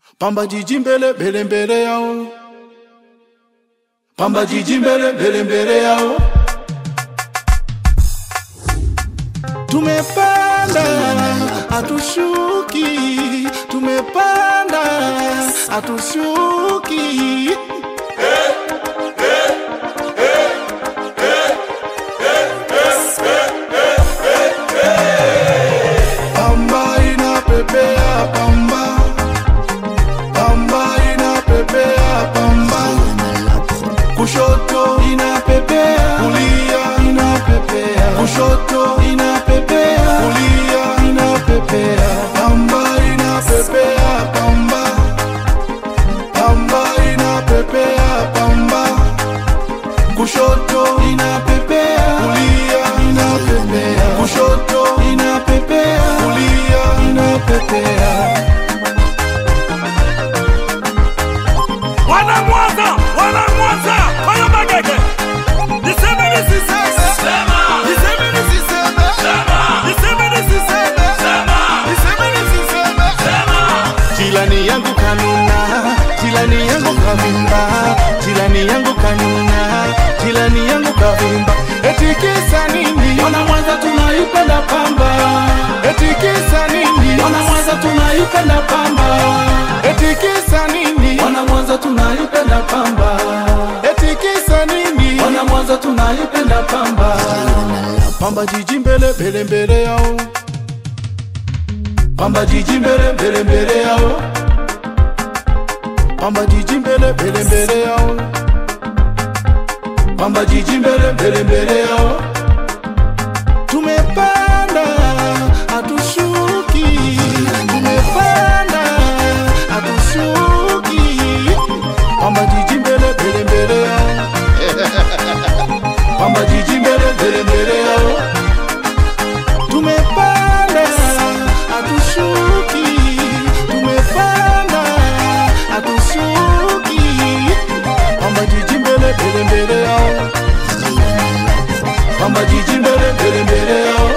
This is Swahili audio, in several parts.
Pamba jiji mbele mbele mbele yao, Pamba jiji mbele mbele mbele yao. Tumepanda hatushuki, tumepanda hatushuki. Pamba inapepea pamba, pamba inapepea pamba, kushoto inapepea, kulia inapepea, kushoto inapepea, kulia inapepea, pamba inapepea pamba, pamba inapepea pamba, kushoto inapepea, kulia inapepea, kushoto inapepea, kulia inapepea. Wana Mwanza, wana Mwanza, hayo magege. Niseme nisiseme. Sema. Niseme nisiseme. Sema. Niseme nisiseme. Sema. Niseme nisiseme. Sema. Jilani yangu kanuna, jilani yangu kavimba, jilani yangu kanuna, jilani yangu kavimba. Eti kisa nini? Wana Mwanza tunaipenda pamba. Eti kisa nini? Wana Mwanza tunaipenda pamba. Eti kisa nini? Wana Mwanza tunaipenda pamba. Eti kisa nini? Wana Mwanza tunaipenda pamba. Pamba jiji mbele mbele mbele yao. Pamba jiji mbele mbele mbele yao, Pamba jiji mbele mbele mbele yao, Pamba jiji mbele mbele mbele yao. Tumepanda hatushuki, tumepanda hatushuki, Pamba jiji mbele mbele mbele yao, Pamba jiji mbele mbele mbele yao tumepanda hatushuki, tumepanda hatushuki, Pamba jiji mbele mbele mbele yao, Pamba jiji mbele mbele mbele yao.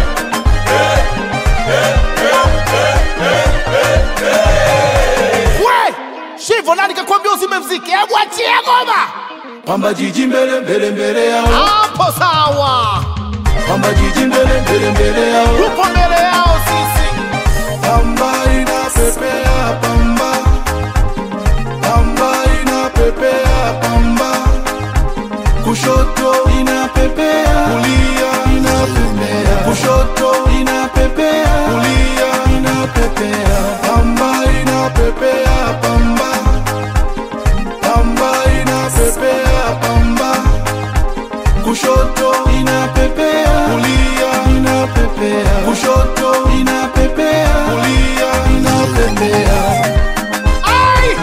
We, Shivo nani kakwambia uzime mziki? Hebu achie ngoma. Pamba jiji mbele mbele mbele yao, Hapo sawa. Pamba jiji mbele mbele mbele yao, Tupo mbele yao sisi. Pamba inapepea pamba, Pamba inapepea pamba, kushoto inapepea, kulia inapepea, kushoto inapepea, kulia inapepea, Pamba inapepea pamba, Pamba inapepea pamba, kushoto inapepea, kulia inapepea, kushoto inapepea, kulia inapepea. Ai!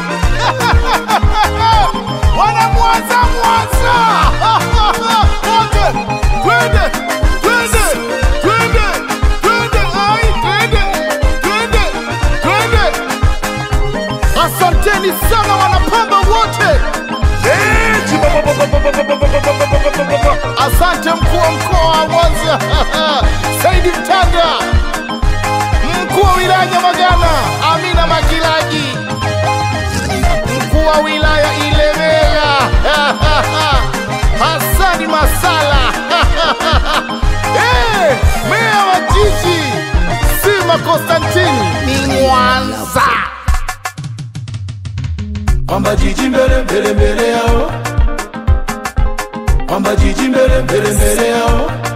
Wana Mwanza Mwanza. Wote. Twende. Twende. Twende. Twende. Ai, twende. Twende. Twende. Asanteni sana wanapamba wote. Eh, chibabababababababababababa. Asante mkuu wa mkoa wa Mwanza Saidi Mtanda, mkuu wa wilaya Nyamagana Amina Makilaji, mkuu wa wilaya Ilemela Hasani Masala Eh, meya wa jiji Sima Konstantini ni Mwanza. Pamba jiji mbele mbele mbele yao, Pamba jiji mbele mbele mbele yao,